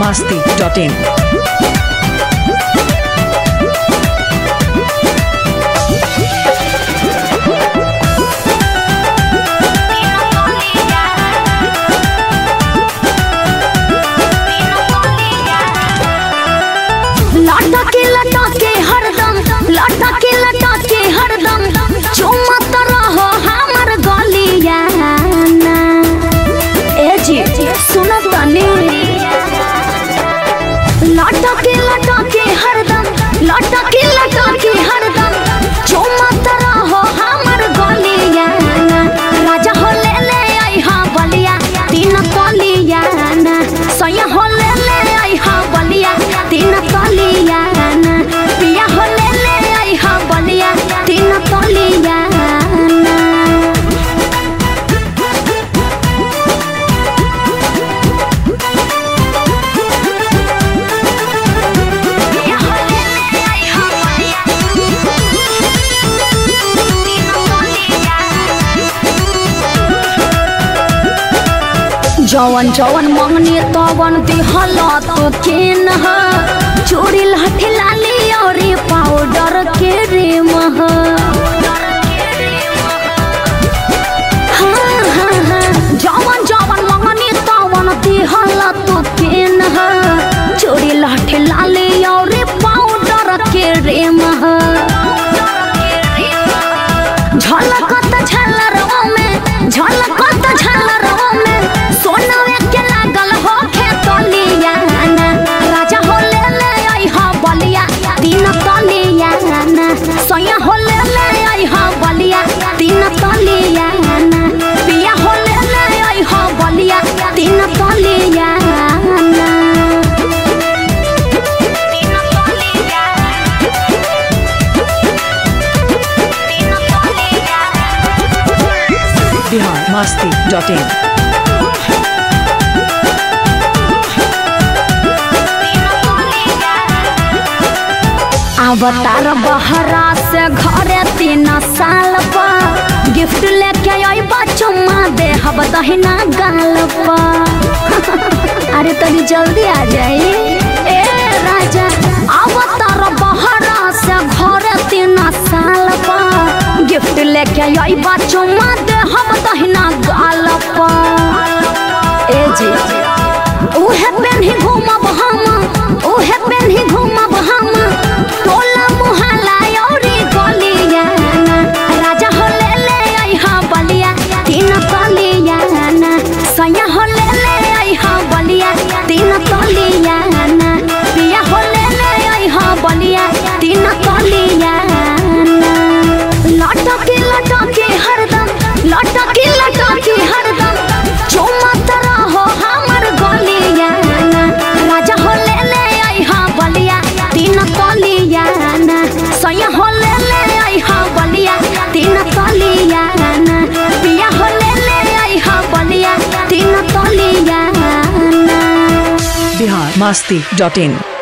masti.in. लाटा के लटा के हरदम लाटा के लटा के हरदम चुमत रहो हमर गलिया ना ए जी सुन तनी लाटा के लटा के हरदम लाटा के लटा के हरदम चुमत रहो हमर गलिया ना राजा हो ले ले आई हा बलिया तीन कलिया ना सैया हो ले ले आई हा बलिया तीन कलिया ना पिया हो ले ले आई हा बलिया तीन कलिया ना पिया हो ले ले आई हा बलिया तीन कलिया जवन जवन मंगनी तवन दिहल तो केन ह चूड़ी लाठी लाली और पाउडर के रेम ह हाँ, हाँ, हाँ। जवन जवन मंगनी तवन दिहल तो केन ह चूड़ी लाठी लाली और पाउडर के रेम ह झलकत झलरवा में झलकत झलरवा में सोनवे के लागल हो खेतलिया ना राजा हो ले ले आई हा बलिया तीन तलिया ना सैया हो ले ले आई हा बलिया तीन तलिया ना पिया हो ले ले आई हा बलिया तीन तलिया ना तीन तलिया तीन तलिया Bihar masti.in. अवतार बहरा से घरे तीन साल पर गिफ्ट लेके अइबा चुम्मा दे हब दहिना गाल पर अरे तनी जल्दी आ जाई ए राजा अवतार बहरा से घरे तीन साल पर गिफ्ट लेके अइबा चुम्मा दे हब दहिना गाल पर ए जी उहे पेन्ही घूमब हम उहे पेन्ही घूमब हम टोला मुहल्ला औरी गलिया राजा हो ले ले आई हा बलिया तीन कलिया सैया हो ले ले आई हा बलिया तीन कलिया पिया हो ले ले आई हा बलिया तीन कलिया लटके लटके हरदम लटके लटके हरदम चुमत रहो हमर गलिया राजा हो ले ले आई हा बलिया तीन कलिया सैया हो ले ले आई हा बलिया तीन कलिया पिया हो ले ले आई हा बलिया तीन कलिया Bihar masti.in.